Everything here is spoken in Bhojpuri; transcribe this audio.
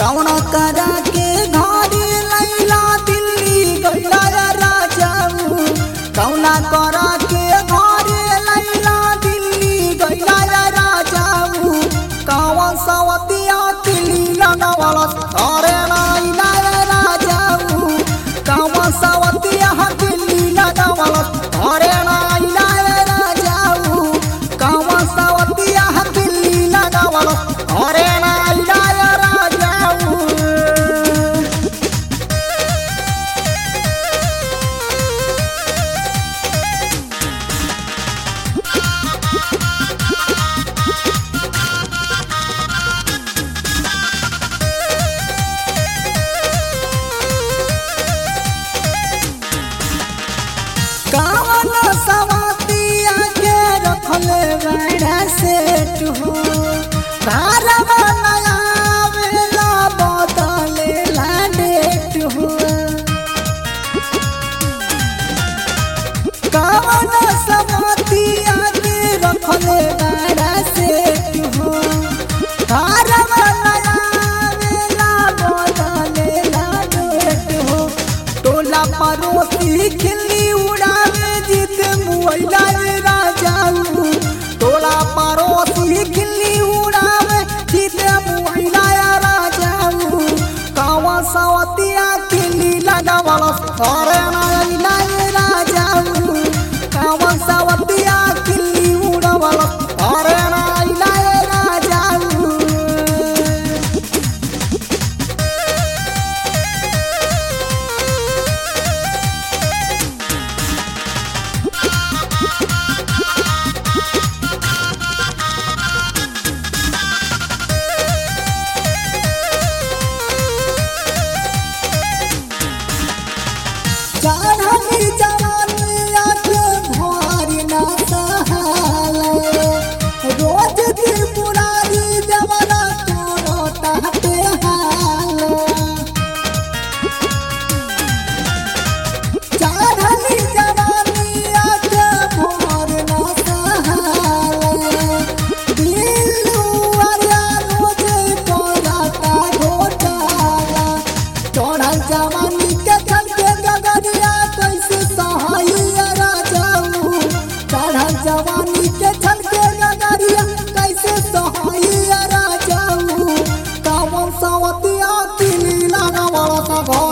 कौना करा के घरे लैला दिल्ली गैला राजाऊ कौना करा के घरे लैला दिल्ली गैला राजाऊ कौन सवतिया दिल्ली लगावला अरे नाइला राजाऊ कौन सवतिया दिल्ली लगावला अरे नाइला राजाऊ कौन सवतिया दिल्ली लगावला अरे नाइला राजाऊ कौन सवतिया के रखले बड़ा सेट हो घर नया वेला बदले ला डेट हो कौन सवतिया के रखले बड़ा सेट हो घर नया वेला बदले ला डेट हो टोला परोसी खिल्ली उड़ावे जीत मुआइला रे राजाऊ टोला परोसी खिल्ली उड़ावे जीत मुआइला रे राजाऊ कावा सवतिया खिल्ली लगावला अरे नाइला रे राजाऊ कावा सवतिया खिल्ली उड़ावला अरे नाइला रे राजाऊ चढ़ली जवानिया के भारी ना सहाले रोज त्रिपुरारी देवरा तोरो ताते हाले चढ़ली जवानिया के भारी ना सहाले दिलू अरिया रोज तोरा ता घोटाला चढ़ल जवानी के चल के गगरिया कैसे सहाइया राजाऊ चढ़ल जवानी के चल के गगरिया कैसे सहाइया राजाऊ कावन सवतिया किली लगावला सा